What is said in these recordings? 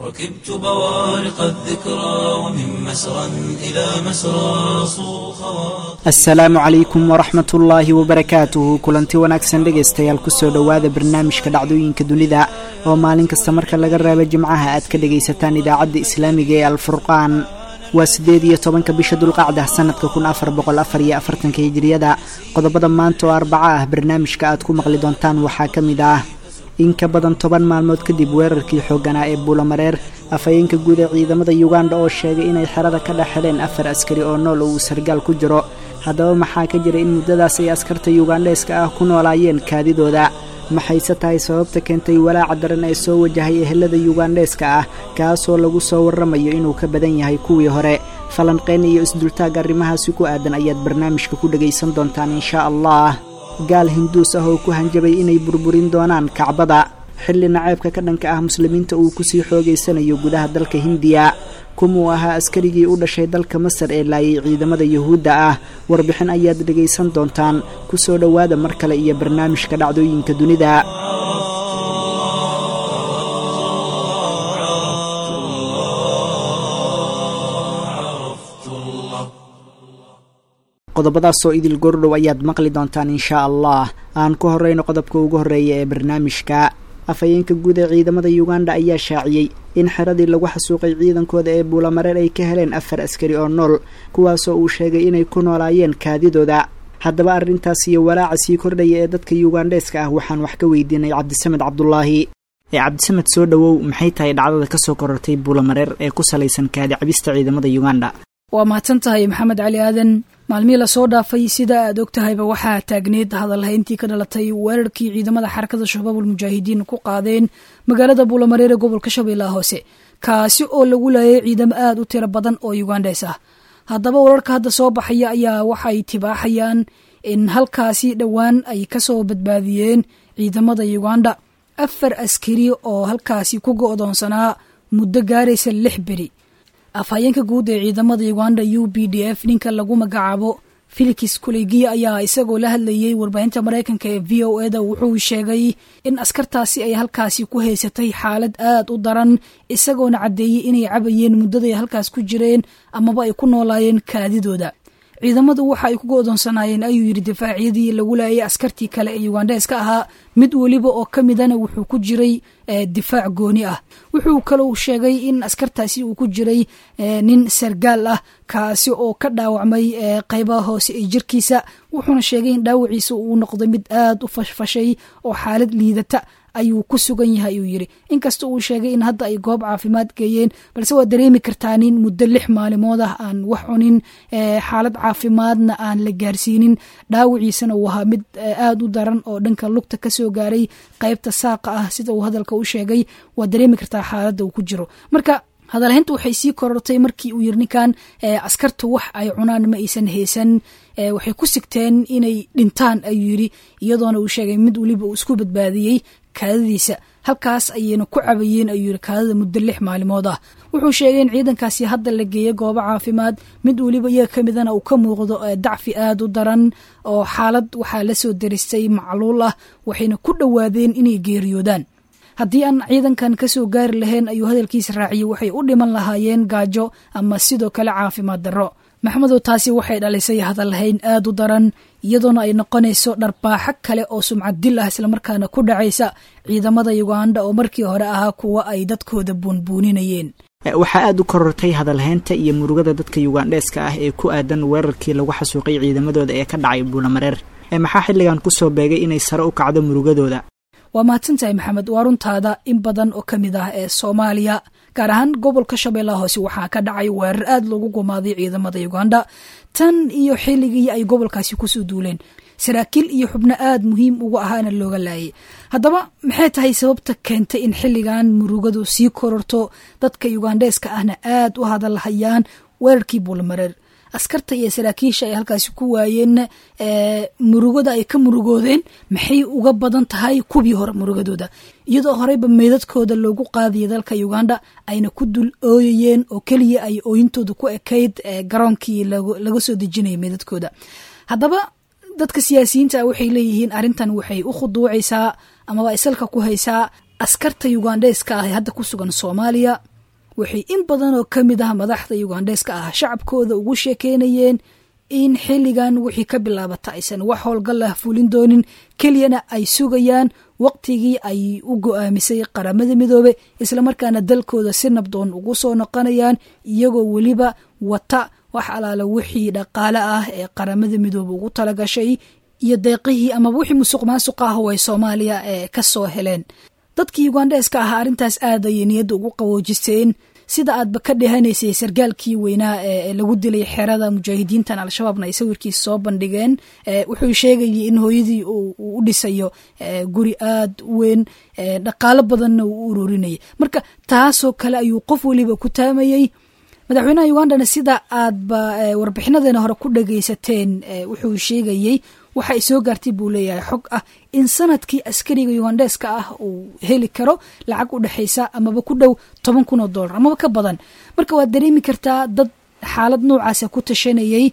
ركبت بوارق الذكرى ومن مسرى إلى مسرى صو خواطر asalaamu calaykum waraxmat ullaahi wabarakaatuhu kulanti wanaagsan dhegaystayaal kusoo dhowaada barnaamijka dhacdooyinka dunida oo maalin kasta marka laga reebo jimcaha aad ka dhagaysataan idaacadda islaamiga ee alfurqaan waa siddeed iyo tobanka bisha dulqacda sanadka kun afar boqol afar iyo afartanka hijiriyada qodobada maanta oo arbaco ah barnaamijka aad ku maqli doontaan waxaa ka mid ah in ka badan toban maalmood kadib weerarkii xoogganaa ee buulamareer afhayeenka guud ee ciidamada yuganda oo sheegay inay xerada ka dhex heleen afar askari oo nool oo uu sargaal ku jiro haddaba maxaa ka jira in muddadaas ay askarta yugandheeska ah ku noolaayeen kaadidooda maxayse tahay sababta keentay walaaca daran ee soo wajahay ehelada yugandheeska ah kaasoo lagu soo warramayo inuu ka badan yahay kuwii hore falanqeyn iyo isdultaag arrimahaasi ku aadan ayaad barnaamijka ku dhagaysan doontaan inshaa allah gaal hinduus ah oo ku hanjabay inay burburin doonaan kacbada xilli naceebka ka dhanka ah muslimiinta uu kusii xoogaysanayo gudaha dalka hindiya kumuu ahaa askarigii u dhashay dalka masar ee laayay ciidamada yuhuudda ah warbixin ayaad dhegaysan doontaan kusoo dhowaada mar kale iyo barnaamijka dhacdooyinka dunida qodobadaasoo idil gordhow ayaad maqli doontaan inshaa allah aan ku horeyno qodobka ugu horreeya ee barnaamijka afhayeenka guud ee ciidamada yuganda ayaa shaaciyey in xeradii lagu xasuuqay ciidankooda ee buulamareer ay ka heleen afar askari oo nool kuwaasoo uu sheegay inay ku noolaayeen kaadidooda haddaba arrintaas iyo walaaca sii kordhaya ee dadka yugandheeska ah waxaan wax ka weydiinay cabdisamed cabdulaahi ee cabdisamed soo dhowow maxay tahay dhacdada kasoo korortay buulamareer ee ku salaysan kaadi cabista ciidamada yuganda waa mahadsan tahay maxamed cali aadan maalmihii lasoo dhaafay sida aad og tahayba waxaa taagneed hadalhayntii ka dhalatay weerarkii ciidamada xarakada shabaabul mujaahidiin ku qaadeen magaalada buulamareer ee gobolka shabeellaha hoose kaasi oo lagu laayay ciidamo aad u tiro badan oo yugandhees ah haddaba wararka hadda soo baxaya ayaa waxay tibaaxayaan in halkaasi dhowaan ay kasoo badbaadiyeen ciidamada yuganda afar askari oo halkaasi ku go'doonsanaa muddo gaaraysa lix beri afhayeenka guud ee ciidamada uganda u b d f ninka lagu magacaabo felix kulegiya ayaa isagoo la hadlayay warbaahinta maraykanka ee v o eda wuxuu sheegay in askartaasi ay halkaasi ku haysatay xaalad aad u daran isagoona caddeeyey inay cabayeen muddaday halkaas ku jireen amaba ay ku noolaayeen kaadidooda ciidamadu waxa ay ku go'doonsanaayeen ayuu yidhi difaacyadii lagu laayay askartii kale ee yugandheeska ahaa mid weliba oo ka midana wuxuu ku jiray difaac gooni ah wuxuu kalou sheegay in askartaasi uu ku jiray nin sargaal ah kaasi oo ka dhaawacmay qaybaha hoose ee jirkiisa wuxuuna sheegay in dhaawaciisa uu noqday mid aad u fashfashay oo xaalad liidata ayuu ku sugan yahay uu yidhi inkasta uu sheegay in hadda ay goob caafimaad geeyeen balse waa dareemi kartaa nin muddo lix maalimood ah aan wax cunin xaalad caafimaadna aan la gaarsiinin dhaawiciisana uu ahaa mid aad u daran oo dhanka lugta kasoo gaaray qaybta saaqa ah sida uu hadalka u sheegay waa dareemi kartaa xaaladda uu ku jiro marka hadalhaynta waxay sii korortay markii uu yiri ninkan askartu wax ay cunaan ma aysan haysan waxay ku sigteen inay dhintaan ayuu yidhi iyadoona uu sheegay mid weliba uu isku badbaadiyey kaadadiisa halkaas ayayna ku cabayeen ayuu yidhi kaadada muddo lix maalimood ah wuxuu sheegay in ciidankaasi hadda la geeyo goobo caafimaad mid weliba iyaga ka midana uu ka muuqdo dacfi aad u daran oo xaalad waxaa la soo daristay macluul ah waxayna ku dhowaadeen inay geeriyoodaan haddii aan ciidankan kasoo gaari lahayn ayuu hadalkiisa raaciyey waxay u dhiman lahaayeen gaajo ama sidoo kale caafimaad darro maxmedow taasi waxay dhalisay hadalhayn aad u daran iyadoona ay noqonayso dharbaaxo kale oo sumcad dil ah islamarkaana ku dhacaysa ciidamada yuganda oo markii hore ahaa kuwa ay dadkooda buunbuuninayeen waxaa aada u korortay hadalhaynta iyo murugada dadka yugandheeska ah ee ku aadan weerarkii lagu xasuuqay ciidamadooda ee ka dhacay buulamareer maxaa xilligan kusoo beegay inay sare u kacdo murugadooda waa mahadsantahay maxamed waa runtaada in badan oo ka mid ah ee soomaaliya gaar ahaan gobolka shabeellaha hoose waxaa ka dhacay weerar aad loogu gumaaday ciidamada uganda tan iyo xilligii ay gobolkaasi kusoo duuleen saraakiil iyo xubno aad muhiim uga ahaana looga laayay haddaba maxay tahay sababta keentay in xilligan murugadu sii kororto dadka yugandheeska ahna aad u hadalhayaan weerarkii buulmareer askarta iyo saraakiisha ay halkaasi ku waayeen murugada ay ka murugoodeen maxay uga badan tahay kuwii hore murugadooda iyadoo horeyba meydadkooda loogu qaadaya dalka uganda ayna ku dul ooyayeen oo keliya ay ooyintooda ku ekayd garoonkii laga soo dejinaya meydadkooda haddaba dadka siyaasiyiinta waxay leeyihiin arrintan waxay u khuduucaysaa amaba isalka ku haysaa askarta ugandheeska ah ee hadda ku sugan soomaaliya waxay in badan oo ka mid ah madaxda ugandheeska ah shacabkooda ugu sheekeynayeen in xilligan wixii ka bilaabata aysan wax howlgal ah fulin doonin keliyana ay sugayaan waqtigii ay u go-aamisay qaramada midoobe islamarkaana dalkooda si nabdoon ugu soo noqonayaan iyagoo weliba wata wax alaala wixii dhaqaale ah ee qaramada midoobe ugu talagashay iyo deeqihii amaba wixii musuq maasuq ah oo ay soomaaliya ee ka soo heleen dadkii ugandheeska ah arrintaas aad ayay niyadda ugu qawoojisteen sida aadba ka dhehanaysay sargaalkii weynaa ee lagu dilay xerada mujaahidiintan al-shabaabna ay sawirkiisa soo bandhigeen wuxuu sheegayay in hooyadii uu u dhisayo guri aad u weyn dhaqaalo badanna uu u ururinayay marka taasoo kale ayuu qof weliba ku taamayey madaxweynaha ugandana sida aadba warbixinadeena hore ku dhagaysateen wuxuu sheegayey waxa ay soo gaartay buu leeyahay xog ah in sanadkii askariga ugandheeska ah uu heli karo lacag u dhexaysa amaba ku dhow toban kun oo dollar amaba ka badan marka waad dareemi kartaa dad xaalad noocaasa ku tashanayey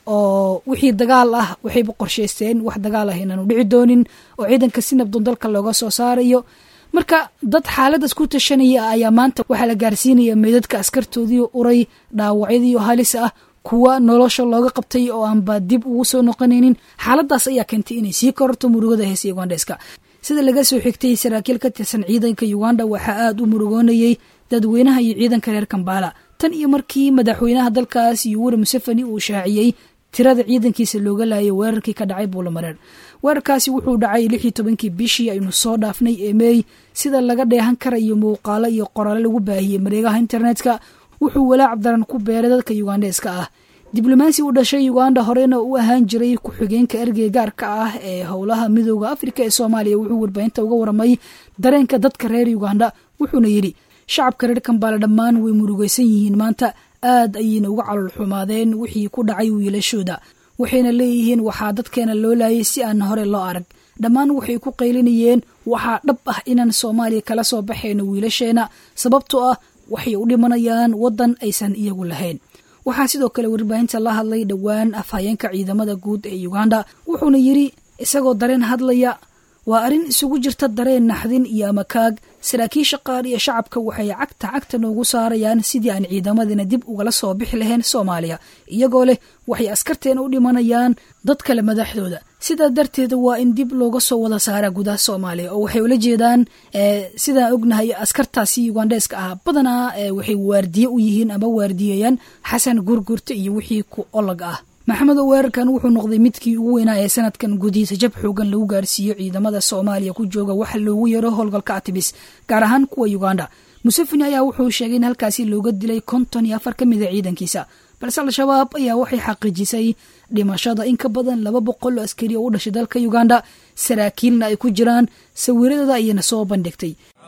oo wixii dagaal ah waxayba qorshaysteen wax dagaal ah inaanu dhici doonin oo ciidanka si nabdoon dalka looga soo saarayo marka dad xaaladaas ku tashanaya ayaa maanta waxaa la gaarsiinaya meydadka askartoodii uray dhaawacyadii halis ah kuwa nolosha looga qabtay oo aanba dib ugu soo noqonaynin xaaladaas ayaa keentay inay sii kororto murugada heesa ugandheska sida laga soo xigtay saraakiil ka tirsan ciidanka uganda waxaa aada u murugoonayey dadweynaha iyo ciidanka reer kambala tan iyo markii madaxweynaha dalkaas yuweri museveni uu shaaciyey tirada ciidankiisa looga laayay weerarkii ka dhacay buulamareer weerarkaasi wuxuu dhacay lix iyo tobankii bishii aynu soo dhaafnay ee meey sida laga dheehan karayo muuqaalo iyo qoraale lagu baahiyey mareegaha internetka wuxuu walaac daran ku beeray dadka ugandheeska ah diblomaasi u dhashay uganda horena u ahaan jiray ku-xigeenka ergey gaarka ah ee howlaha midooda afrika ee soomaaliya wuxuu warbaahinta uga waramay dareenka dadka reer uganda wuxuuna yidhi shacabka reer kambaale dhammaan way murugaysan yihiin maanta aad ayayna uga calol xumaadeen wixii ku dhacay wiilashooda waxayna leeyihiin waxaa dadkeena loo laayay si aan hore loo arag dhammaan waxay ku qaylinayeen waxaa dhab ah inaan soomaaliya kala soo baxayno wiilasheena sababtoo ah waxay u dhimanayaan waddan aysan iyagu lahayn waxaa sidoo kale warbaahinta la hadlay dhowaan afhayeenka ciidamada guud ee uganda wuxuuna yidhi isagoo dareen hadlaya waa arrin isugu jirta dareen naxdin iyo amakaag saraakiisha qaar iyo shacabka waxay cagta cagta noogu saarayaan sidii aan ciidamadina dib ugala soo bixi lahayn soomaaliya iyagoo leh waxay askarteena u dhimanayaan dad kale madaxdooda sidaa darteed waa in dib looga soo wada saara gudaha soomaaliya oo waxay ula jeedaan sidaan ognahay askartaasi ugandheeska ah badanaa waxay waardiye u yihiin ama waardiyeeyaan xasan gurgurta iyo wixii ku olag ah maxamed oo weerarkan wuxuu noqday midkii ugu weynaa ee sanadkan gudihiisa jab xoogan lagu gaarsiiyo ciidamada soomaaliya ku jooga waxa loogu yaro howlgalka atibis gaar ahaan kuwa uganda museveni ayaa wuxuu sheegay in halkaasi looga dilay konton iyo afar ka mida ciidankiisa balse al-shabaab ayaa waxay xaqiijisay dhimashada in ka badan laba boqol oo askari oo u dhashay dalka uganda saraakiilna ay ku jiraan sawiradooda ayayna soo bandhigtay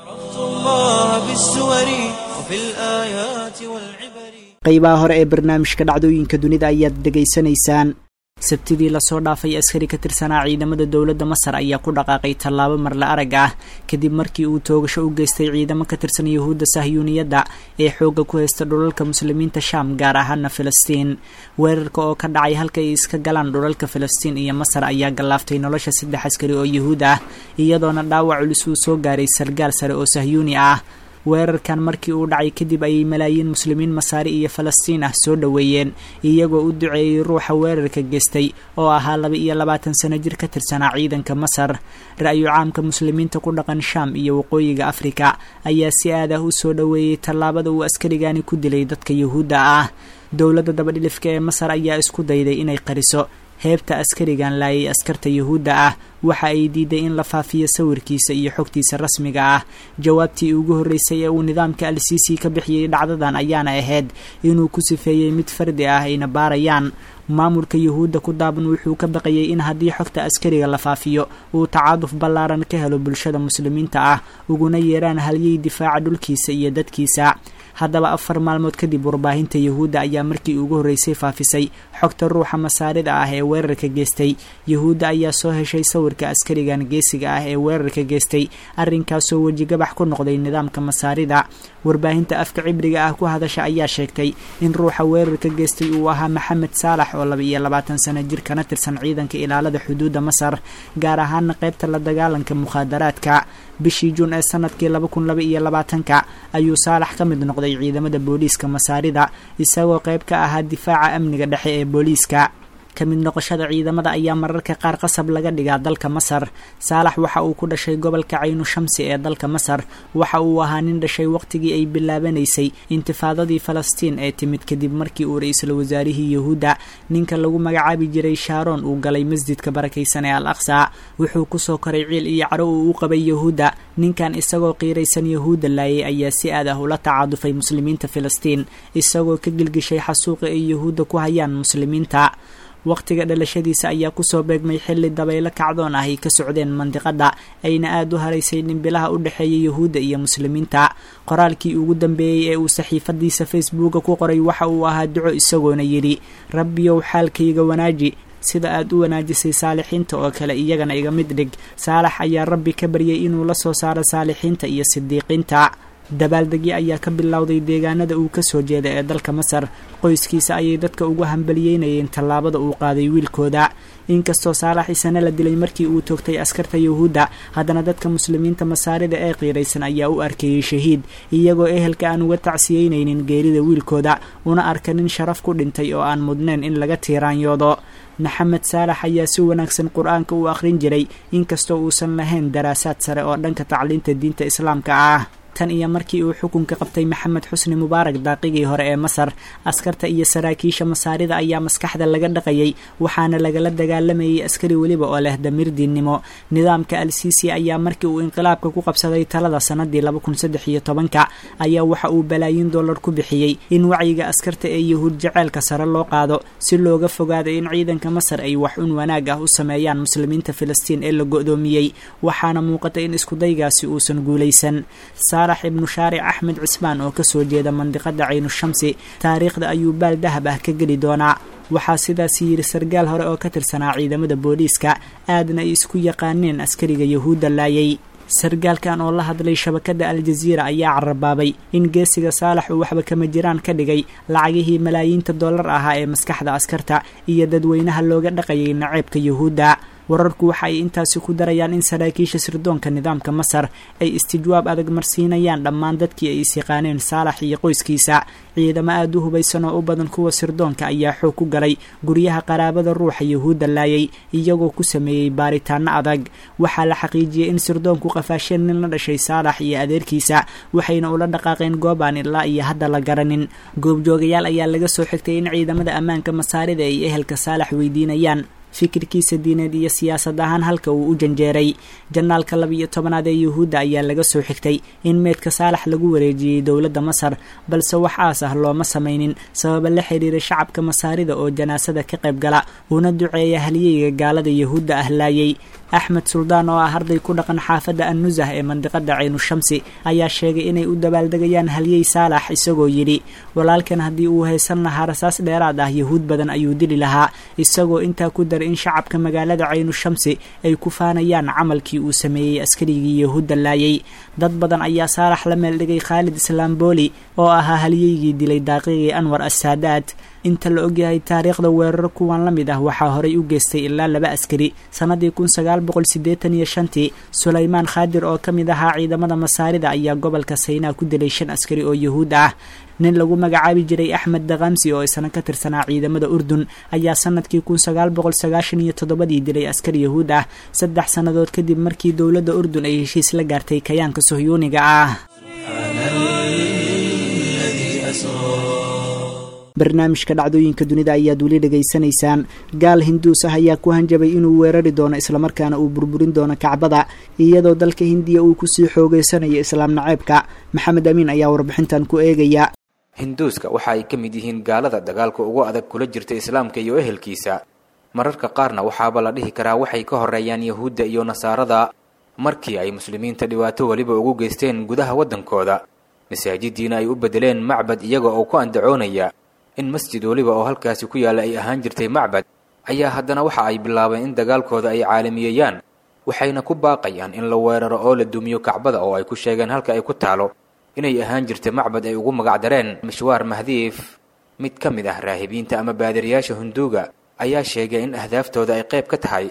qaybaha hore ee barnaamijka dhacdooyinka dunida ayaad dhegaysanaysaan sabtidii lasoo dhaafay askari ka tirsanaa ciidamada dowladda masar ayaa ku dhaqaaqay tallaabo marla arag ah kadib markii uu toogasho u geystay ciidamo ka tirsan yuhuudda sahyuuniyadda ee xoogga ku haysta dhulalka muslimiinta shaam gaar ahaana filistiin weerarka oo ka dhacay halka ay iska galaan dhulalka filistiin iyo masar ayaa gallaaftay nolosha saddex askari oo yuhuud ah iyadoona dhaawac culus uu soo gaaray sargaal sare oo sahyuuni ah weerarkan markii uu dhacay kadib ayay malaayiin muslimiin masaari iyo falastiin ah soo dhoweeyeen iyagoo u duceeyey ruuxa weerarka geystay oo ahaa laba iyo labaatan sano jir ka tirsanaa ciidanka masar ra-yu caamka muslimiinta ku dhaqan shaam iyo waqooyiga afrika ayaa si aad ah u soo dhoweeyey tallaabada uu askarigani ku dilay dadka yuhuudda ah dowladda dabadhilifka ee masar ayaa isku dayday inay qariso heebta askarigan laayay askarta yuhuudda ah waxa ay diiday in la faafiyo sawirkiisa iyo xogtiisa rasmiga ah jawaabtii ugu horreysay ee uu nidaamka al sisi ka bixiyey dhacdadan ayaana ahayd inuu ku sifeeyey mid fardi ah ayna baarayaan maamulka yuhuudda ku daaban wuxuu ka baqayay in haddii xogta askariga la faafiyo uu tacaaduf ballaaran ka helo bulshada muslimiinta ah uguna yeeraan halyey difaaca dhulkiisa iyo dadkiisa haddaba afar maalmood kadib warbaahinta yuhuudda ayaa markii ugu horreysay faafisay xogta ruuxa masaarida ah ee weerarka geystay yuhuudda ayaa soo heshay sawirka askarigan geesiga ah ee weerarka geystay arrinkaasoo wejigabax ku noqday nidaamka masaarida warbaahinta afka cibriga ah ku hadasha ayaa sheegtay in ruuxa weerarka geystay uu ahaa maxamed saalax oo laba iyo labaatan sano jir kana tirsan ciidanka ilaalada xuduudda masar gaar ahaana qaybta la dagaalanka mukhaadaraadka bishii juun ee sanadkii laba kun laba iyo labaatanka ayuu saalax ka mid noqday ciidamada booliiska masaarida isagoo qayb ka ahaa difaaca amniga dhexe ee booliiska ka mid noqoshada ciidamada ayaa mararka qaar qasab laga dhigaa dalka masar saalax waxa uu ku dhashay gobolka caynu shamsi ee dalka masar waxa uu ahaa nin dhashay waqtigii ay bilaabanaysay intifaadadii falastiin ee timid kadib markii uu ra-iisul wasaarihii yahuudda ninka lagu magacaabi jiray shaaroon uu galay masjidka barakaysan ee al aqsa wuxuu kusoo koray ciil iyo caro uu u qabay yahuudda ninkan isagoo qiiraysan yahuudda laayay ayaa si aad ah ula tacaadufay muslimiinta filistiin isagoo ka gilgishay xasuuqa ay yahuudda ku hayaan muslimiinta waqtiga dhalashadiisa ayaa kusoo beegmay xilli dabaylo kacdoon ah ay ka socdeen mandiqada ayna aada u haraysay dhimbilaha u dhexeeya yahuudda iyo muslimiinta qoraalkii ugu dambeeyey ee uu saxiifadiisa facebooka ku qoray waxa uu ahaa duco isagoona yidhi rabbiyow xaalkayga wanaaji sida aad u wanaajisay saalixiinta oo kale iyagana iga mid dhig saalax ayaa rabbi ka baryay inuu la soo saaro saalixiinta iyo sidiiqiinta dabaaldegyo ayaa ka bilowday deegaanada uu kasoo jeeda ee dalka masar qoyskiisa ayay dadka ugu hambaliyeynayeen tallaabada uu qaaday wiilkooda inkastoo saalax isana la dilay markii uu toogtay askarta yahuudda haddana dadka muslimiinta masaarida ee qiiraysan ayaa u arkayey shahiid iyagoo ehelka aan uga tacsiyeynaynin geerida wiilkooda una arka nin sharaf ku dhintay oo aan mudnayn in laga tiiraanyoodo maxamed saalax ayaa si wanaagsan qur-aanka u akhrin jiray inkastoo uusan lahayn daraasaad sare oo dhanka tacliinta diinta islaamka ah tan iyo markii uu xukunka qabtay maxamed xusni mubaarak daaqigii hore ee masar askarta iyo saraakiisha masaarida ayaa maskaxda laga dhaqayay waxaana lagala dagaalamayay askari weliba oo leh damiir diinnimo nidaamka al sisi ayaa markii uu inqilaabka ku qabsaday talada sanadii laba kun saddex iyo tobanka ayaa waxa uu balaayin dollar ku bixiyey in wacyiga askarta ee yahuud jaceylka sare loo qaado si looga fogaado in ciidanka masar ay wax un wanaag ah u sameeyaan muslimiinta filistiin ee la go-doomiyey waxaana muuqata in iskudaygaasi uusan guulaysan saalax ibnu shaaric axmed cismaan oo kasoo jeeda mandiqada caynu shamsi taariikhda ayuu baal dahab ah ka geli doonaa waxaa sidaas yidhi sargaal hore oo ka tirsanaa ciidamada booliiska aadna ay isku yaqaaneen askariga yahuudda laayay sargaalkan oo la hadlay shabakada al-jaziira ayaa carabaabay in geesiga saalax uu waxba kama jiraan ka dhigay lacagihii malaayiinta dollar ahaa ee maskaxda askarta iyo dadweynaha looga dhaqayay naceebka yahuudda wararku waxa ay intaasi ku darayaan in saraakiisha sirdoonka nidaamka masar ay istijwaab adag marsiinayaan dhammaan dadkii ay isyaqaaneen saalax iyo qoyskiisa ciidamo aada u hubaysan oo u badan kuwa sirdoonka ayaa xoog ku galay guryaha qaraabada ruuxa yahuudda laayay iyagoo ku sameeyey baaritaano adag waxaa la xaqiijiyey in sirdoonku qafaasheen nin la dhashay saalax iyo adeerkiisa waxayna ula dhaqaaqeen goob aan ilaa iyo hadda la garanin goobjoogayaal ayaa laga soo xigtay in ciidamada ammaanka masaarida ay ehelka saalax weydiinayaan fikirkiisa diineed iyo siyaasad ahaan halka uu u janjeeray janaalka laba-iyo tobanaad ee yuhuudda ayaa laga soo xigtay in meydka saalax lagu wareejiyey dowladda masar balse wax aas ah looma samaynin sababa la xiriira shacabka masaarida oo janaasada ka qayb gala una duceeya halyeyga gaalada yahuudda ah laayay axmed suldaan oo ah arday ku dhaqan xaafadda annusah ee mandiqada caynu shamsi ayaa sheegay inay u dabaaldegayaan halyey saalax isagoo yidhi walaalkan haddii uu haysan lahaa rasaas dheeraad ah yahuud badan ayuu dili lahaa isagoo intaa ku daray in shacabka magaalada caynu shamsi ay ku faanayaan camalkii uu sameeyey askarigii yahuudda laayay dad badan ayaa saalax la meeldhigay khaalid islaamboli oo ahaa halyeygii dilay daaqigii anwar assaadaad inta la ogyahay taariikhda weeraro kuwan la mid ah waxaa horay u geystay ilaa laba askari sannadii kun sagaal boqol siddeetan iyo shantii sulaymaan khaadir oo ka mid ahaa ciidamada masaarida ayaa gobolka saynaa ku dilay shan askari oo yahuud ah nin lagu magacaabi jiray axmed dakamsi oo isna ka tirsanaa ciidamada urdun ayaa sanadkii kun sagaal boqol sagaashan iyo toddobadii dilay askar yahuud ah saddex sannadood kadib markii dowladda urdun ay heshiis la gaartay kayaanka sohyuuniga ah barnaamijka dhacdooyinka dunida ayaad weli dhegaysanaysaan gaal hinduus ah ayaa ku hanjabay inuu weerari doono islamarkaana uu burburin doono kacbada iyadoo dalka hindiya uu kusii xoogeysanayo islaam naceebka maxamed amiin ayaa warbixintan ku eegaya hinduuska waxa ay ka mid yihiin gaalada dagaalka ugu adag kula jirta islaamka iyo ehelkiisa mararka qaarna waxaaba la dhihi karaa waxay ka horeeyaan yahuudda iyo nasaarada markii ay muslimiinta dhibaato weliba ugu geysteen gudaha waddankooda masaajidiina ay u beddeleen macbad iyaga oo ku andacoonaya in masjid weliba oo halkaasi ku yaalla ay ahaan jirtay macbad ayaa haddana waxa ay bilaabeen in dagaalkooda ay caalamiyeeyaan waxayna ku baaqayaan in la weeraro oo la dumiyo kacbada oo ay ku sheegeen halka ay ku taalo inay ahaan jirtay macbad ay ugu magacdareen mishwaar mahdiif mid ka mid ah raahibiinta ama baadiriyaasha hunduuga ayaa sheegay in ahdaaftooda ay qayb ka tahay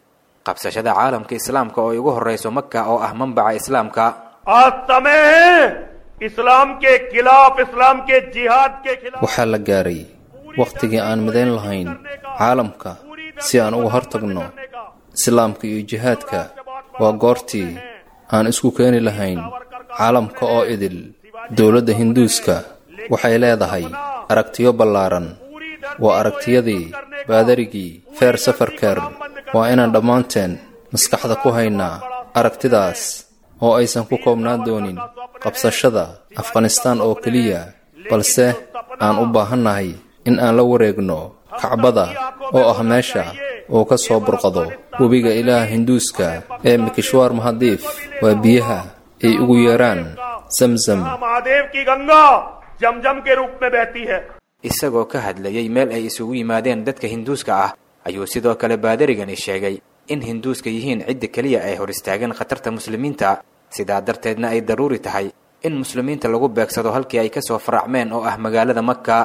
qabsashada caalamka islaamka oo ay ugu horrayso maka oo ah manbaca islaamka आज समय है इस्लाम के खिलाफ इस्लाam के जिहाद के खिलाफ waxaa la gaaray wakhtigii aan midayn lahayn caalamka si aan uga hortagno islaamka iyo jihaadka waa goortii aan isku keeni lahayn caalamka oo idil dowladda hinduuska waxay leedahay aragtiyo ballaaran waa aragtiyadii baadarigii feer safarkeer waa inaan dhammaanteen maskaxda ku haynaa aragtidaas oo aysan ku koobnaan doonin qabsashada afghanistaan oo keliya balse aan u baahannahay in aan la wareegno kacbada oo ah meesha uu ka soo burqado webiga ilaaha hinduuska ee mikishwaar mahadiif waa biyaha ay ugu yeeraan samsam Mahadev की गंगा जमजम के रूप में बहती है isagoo ka hadlayay meel ay isugu yimaadeen dadka hinduuska ah ayuu sidoo kale baadarigani sheegay in hinduuska yihiin cidda keliya ay hor istaageen khatarta muslimiinta sidaa darteedna ay daruuri tahay in muslimiinta lagu beegsado halkii ay ka soo faracmeen oo ah magaalada makka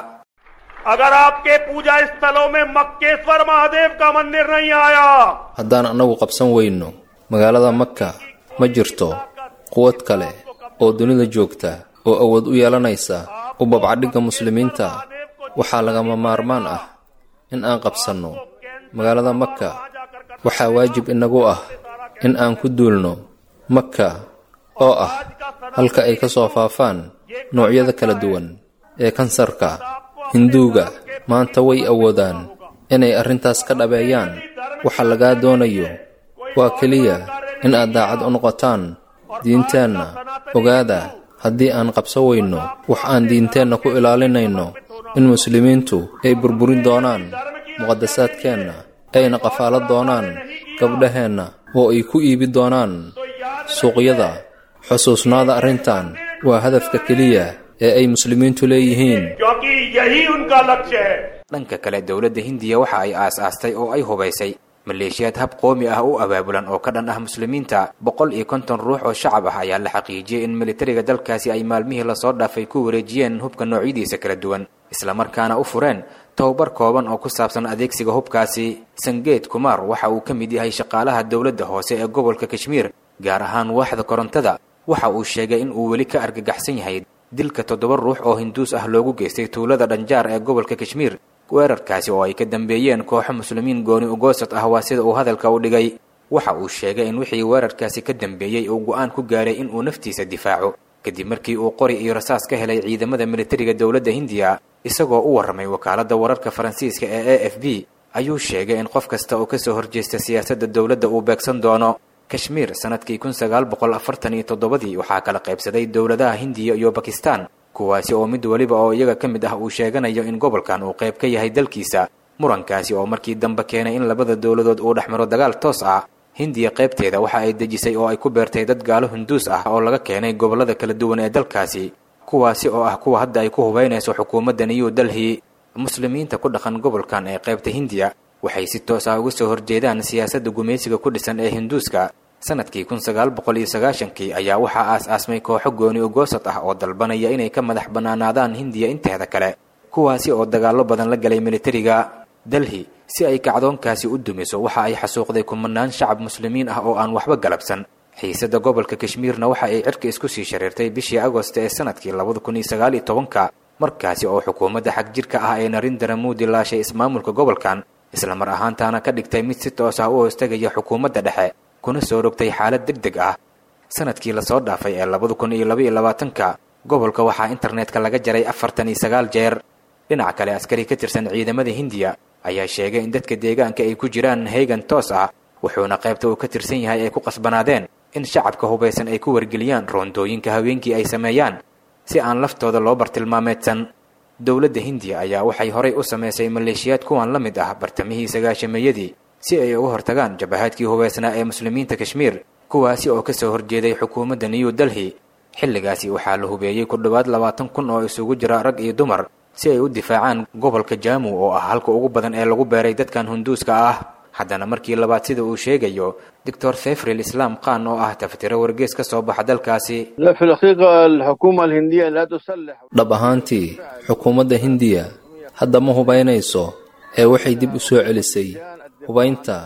अगर आपके पूजा स्थलों में मक्केश्वर महादेव का मंदिर नहीं आया haddaan annagu qabsan weyno magaalada maka ma jirto quwad kale oo dunida joogta oo awood u yeelanaysa u babcadhigga muslimiinta waxaa lagama maarmaan ah in aan qabsanno magaalada maka waxaa waajib inagu ah in aan ku duulno maka oo ah halka ay ka soo faafaan noocyada kala duwan ee kansarka hinduuga maanta way awoodaan inay arrintaas ka dhabeeyaan waxa lagaa doonayo waa keliya in aad daacad u noqotaan diinteenna ogaada haddii aan qabsan weyno wax aan diinteenna ku ilaalinayno in muslimiintu ay burburin doonaan muqadasaadkeenna ayna qafaalo doonaan gabdhaheenna oo ay ku iibi doonaan suuqyada xusuusnaada arrintan waa hadafka keliya ee ay muslimiintu leeyihiin क्योंकि यही उनका लक्ष्य है dhanka kale dowladda hindiya waxa ay aas-aastay oo ay hubaysay maleeshiyaad hab qoomi ah u abaabulan oo ka dhan ah muslimiinta boqol iyo konton ruux oo shacab ah ayaa la xaqiijiyey in militariga dalkaasi ay maalmihii lasoo dhaafay ku wareejiyeen hubka noocyadiisa kala duwan islamarkaana u fureen tobabar kooban oo ku saabsan adeegsiga hubkaasi sangeed kumar waxa uu ka mid yahay shaqaalaha dowladda hoose ee gobolka kashmiir gaar ahaan waaxda korontada waxa uu sheegay in uu weli ka argagaxsan yahay dilka toddoba ruux oo hinduus ah loogu geystay tuulada dhanjaar ee gobolka kashmiir weerarkaasi oo ay ka dambeeyeen kooxo muslimiin gooni ugoosad ah waa sida uu hadalka u dhigay waxa uu sheegay in wixii weerarkaasi ka dambeeyey uu go'aan ku gaaray in uu naftiisa difaaco kadib markii uu qori iyo rasaas ka helay ciidamada militariga dowladda hindiya isagoo u warramay wakaaladda wararka faransiiska ee a f b ayuu sheegay in qof kasta oo kasoo horjeesta siyaasadda dowladda uu beegsan doono kashmiir sanadkii kun sagaal boqol afartan iyo toddobadii waxaa kala qaybsaday dowladaha hindiya iyo bakistan kuwaasi oo mid weliba oo iyaga ka mid ah uu sheeganayo in gobolkan uu qayb ka yahay dalkiisa murankaasi oo markii dambe keenay in labada dowladood uu dhex maro dagaal toos ah hindiya qaybteeda waxa ay dejisay oo ay ku beertay dad gaalo hinduus ah oo laga keenay gobollada kala duwan ee dalkaasi kuwaasi oo ah kuwa hadda ay ku hubaynayso xukuumadda new delhi muslimiinta ku dhaqan gobolkan ee qaybta hindiya waxay si toos ah uga soo horjeedaan siyaasadda gumaysiga ku dhisan ee hinduuska sanadkii kun sagaal boqol iyo sagaashankii ayaa waxaa aas-aasmay kooxo gooni ugoosad ah oo dalbanaya inay ka madax bannaanaadaan hindiya inteeda kale kuwaasi oo dagaallo badan la galay militariga delhi si ay kacdoonkaasi u dumiso waxa ay xasuuqday kumanaan shacab muslimiin ah oo aan waxba galabsan xiisadda gobolka kashmiirna waxa ay cirka isku sii shareertay bishii agost ee sanadkii labada kun iyo sagaal iyo tobanka markaasi oo xukuumadda xag jirka ah ee narindara muudi laashay ismaamulka gobolkan islamar ahaantaana ka dhigtay mid si toos ah u hoostagaya xukuumadda dhexe kuna soo rogtay xaalad deg deg ah sanadkii lasoo dhaafay ee labada kun iyo laba iyo labaatanka gobolka waxaa internetka laga jaray afartan iyo sagaal jeer dhinaca kale askari ka tirsan ciidamada hindiya ayaa sheegay in dadka deegaanka ay ku jiraan heegan toos ah wuxuuna qaybta uu ka tirsan yahay ay ku qasbanaadeen in shacabka hubaysan ay ku wargeliyaan roondooyinka haweenkii ay sameeyaan si aan laftooda loo bartilmaameedsan dowladda hindiya ayaa waxay horay u samaysay maleeshiyaad kuwan la mid ah bartamihii sagaashameeyadii si ay uga hortagaan jabahaadkii hubaysnaa ee muslimiinta kashmiir kuwaasi oo ka soo horjeeday xukuumadda new delhi xilligaasi waxaa la hubeeyey ku dhowaad labaatan kun oo isugu jira rag iyo dumar si ay u difaacaan gobolka jaamu oo ah halka ugu badan ee lagu beeray dadkan hunduuska ah haddana markii labaad sida uu sheegayo doctor fefril islaam khan oo ah tafatiro wargees ka soo baxa dalkaasi لا في الحقيقة الحكومة الهندية لا تسلح dhab ahaantii xukuumadda hindiya hadda ma hubaynayso ee waxay dib u soo celisay hubaynta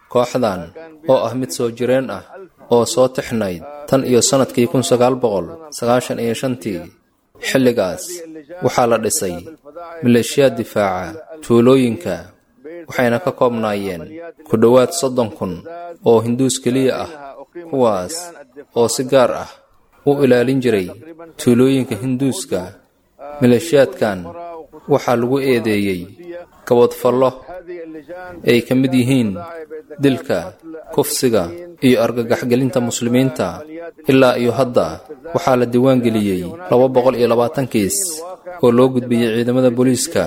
kooxdan oo ah mid soo jireen ah oo soo tixnayd tan iyo sannadkii kun sagaal boqol sagaashan iyo shantii xilligaas waxaa la dhisay maleeshiyaad difaaca tuulooyinka waxayna ka koobnaayeen ku dhowaad soddon kun oo hinduus keliya ah kuwaas oo si gaar ah u ilaalin jiray tuulooyinka hinduuska maleeshiyaadkan waxaa lagu eedeeyey gabadfallo ay ka mid yihiin dilka kufsiga iyo argagaxgelinta muslimiinta ilaa iyo hadda waxaa la diiwaangeliyey laba boqol iyo labaatan kiis oo loo gudbiyey ciidamada booliiska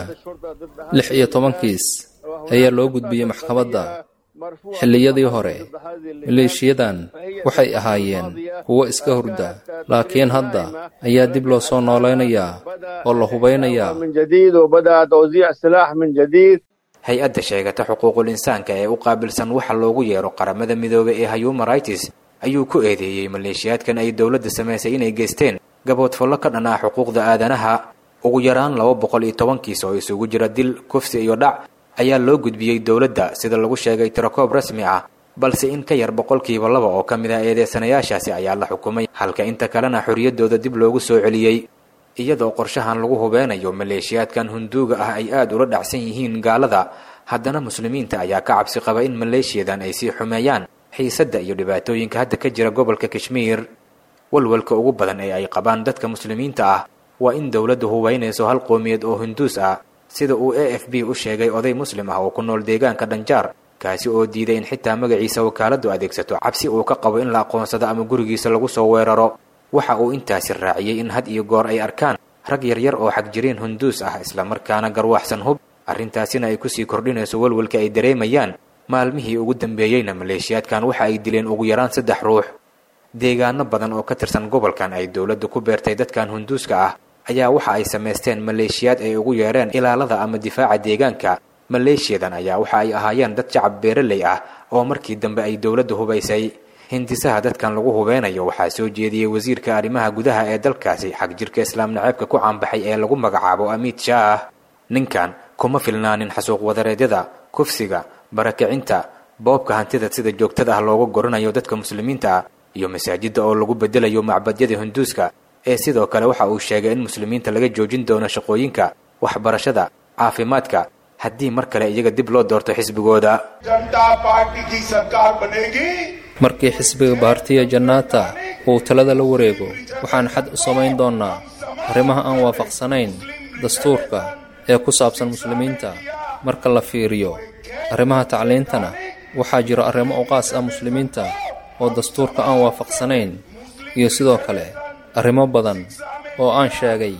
lix iyo toban kiis ayaa loo gudbiyey maxkamadda xilliyadii hore maleeshiyadan waxay ahaayeen kuwo iska hurda laakiin hadda ayaa dib loo soo noolaynayaa oo la hubaynayaa من جديد وبدأ توزيع السلاح من جديد hay-adda sheegata xuquuqul insaanka ee u qaabilsan waxa loogu yeero qaramada midoobay ee human rights ayuu ku eedeeyey maleeshiyaadkan ay dowladda samaysay inay geysteen gaboodfallo ka dhan ah xuquuqda aadanaha ugu yaraan laba boqol iyo toban kiis oo isugu jira dil kufsi iyo dhac ayaa loo gudbiyey dowladda sida lagu sheegay tirakoob rasmi ah balse in ka yar boqolkiiba laba oo ka mid ah eedeysanayaashaasi ayaa la xukumay halka inta kalena xorriyaddooda dib loogu soo celiyey iyadoo qorshahan lagu hubeynayo maleeshiyaadkan hunduuga ah ay aada ula dhacsan yihiin gaalada haddana muslimiinta ayaa ka cabsi qaba in maleeshiyadan ay sii xumeeyaan xiisadda iyo dhibaatooyinka hadda ka jira gobolka kashmiir walwalka ugu badan ee ay qabaan dadka muslimiinta ah waa in dowladdu hubeynayso hal qoomiyad oo hinduus ah sida uu a f b u sheegay oday muslim ah oo ku nool deegaanka dhanjaar kaasi oo diiday in xitaa magaciisa wakaaladdu adeegsato cabsi uu ka qabo in la aqoonsado ama gurigiisa lagu soo weeraro waxa uu intaasi raaciyey in had iyo goor ay arkaan rag yaryar oo xagjiriin hunduus ah islamarkaana garwaaxsan hub arrintaasina ay kusii kordhinayso walwalka ay dareemayaan maalmihii ugu dambeeyeyna maleeshiyaadkan waxa ay dileen ugu yaraan saddex ruux deegaano badan oo ka tirsan gobolkan ay dowladdu ku beertay dadkan hunduuska ah ayaa waxa ay samaysteen maleeshiyaad ay ugu yeereen ilaalada ama difaaca deegaanka maleeshiyadan ayaa waxa ay ahaayeen dad shacab beeraley ah oo markii dambe ay dowladdu hubaysay hindisaha dadkan lagu hubeynayo waxaa soo jeediyey wasiirka arrimaha gudaha ee dalkaasi xag jirka islaam naceebka ku caanbaxay ee lagu magacaabo amiid shaah ninkan kuma filnaanin xasuuq wadareedyada kufsiga barakicinta boobka hantida sida joogtada ah looga goranayo dadka muslimiinta ah iyo masaajidda oo lagu bedelayo macbadyada hinduuska ee sidoo kale waxa uu sheegay in muslimiinta laga joojin doono shaqooyinka waxbarashada caafimaadka haddii mar kale iyaga dib loo doorto xisbigooda Janata party की सरकार बनेगी markii xisbiga baartiya jannaata uu talada la wareego waxaan xad u samayn doonnaa arrimaha aan waafaqsanayn dastuurka ee ku saabsan muslimiinta marka la fiiriyo arrimaha tacliintana waxaa jiro arrimo uqaas ah muslimiinta oo dastuurka aan waafaqsanayn iyo sidoo kale arrimo badan oo aan sheegay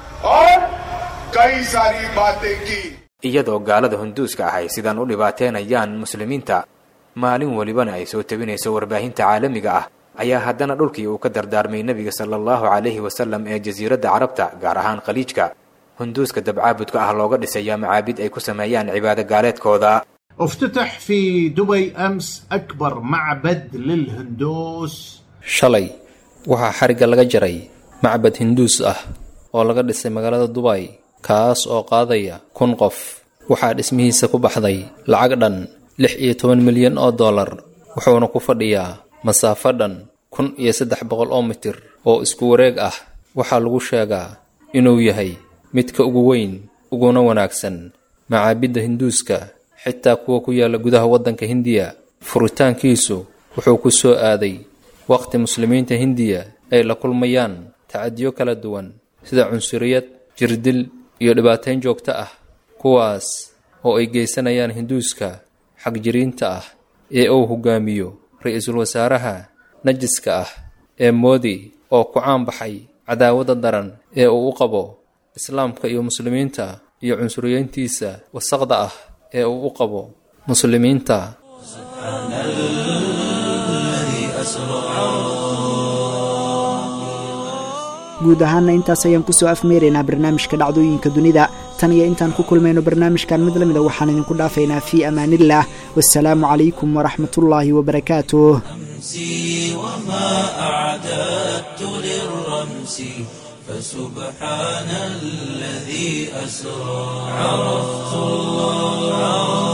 और कई सारी बातें की iyadoo gaalada hunduuska ah ay sidaan u dhibaateenayaan muslimiinta maalin welibana ay soo tabinayso warbaahinta caalamiga ah ayaa haddana dhulkii uu ka dardaarmay nebiga sala allahu calayhi wasalam ee jasiiradda carabta gaar ahaan khaliijka hunduuska dabcaabudka ah looga dhisayaa macaabid ay ku sameeyaan cibaado gaaleedkooda افتتح في دبي أمس أكبر معبد للهندوس shalay waxaa xarigga laga jaray macbad hinduus ah oo laga dhisay magaalada dubay kaas oo qaadaya kun qof waxaa dhismihiisa ku baxday lacag dhan lix iyo toban milyan oo dollar wuxuuna ku fadhiyaa masaafo dhan kun iyo saddex boqol oo mitir oo isku wareeg ah waxaa lagu sheegaa inuu yahay midka ugu weyn uguna wanaagsan macaabidda hinduuska xitaa kuwa ku yaalla gudaha waddanka hindiya furitaankiisu wuxuu ku soo aaday waqti muslimiinta hindiya ay la kulmayaan tacadiyo kala duwan sida cunsuriyad jirdil iyo dhibaateyn joogto ah kuwaas oo ay geysanayaan hinduuska xagjiriinta ah ee uu hogaamiyo ra-iisul wasaaraha najiska ah ee moodi oo ku caan baxay cadaawadda daran ee uu u qabo islaamka iyo muslimiinta iyo cunsuriyeyntiisa wasaqda ah ee uu u qabo muslimiinta guud ahaana intaas ayaan kusoo afmeeraynaa barnaamijka dhacdooyinka dunida tan iyo intaan ku kulmayno barnaamijkan mid la mida waxaan idinku dhaafaynaa fii amaaniillah wasalaamu calaykum waraxmatullaahi wabarakaatuh أمسي وما أعددت للرمس فسبحان الذي أسرى عرفت الله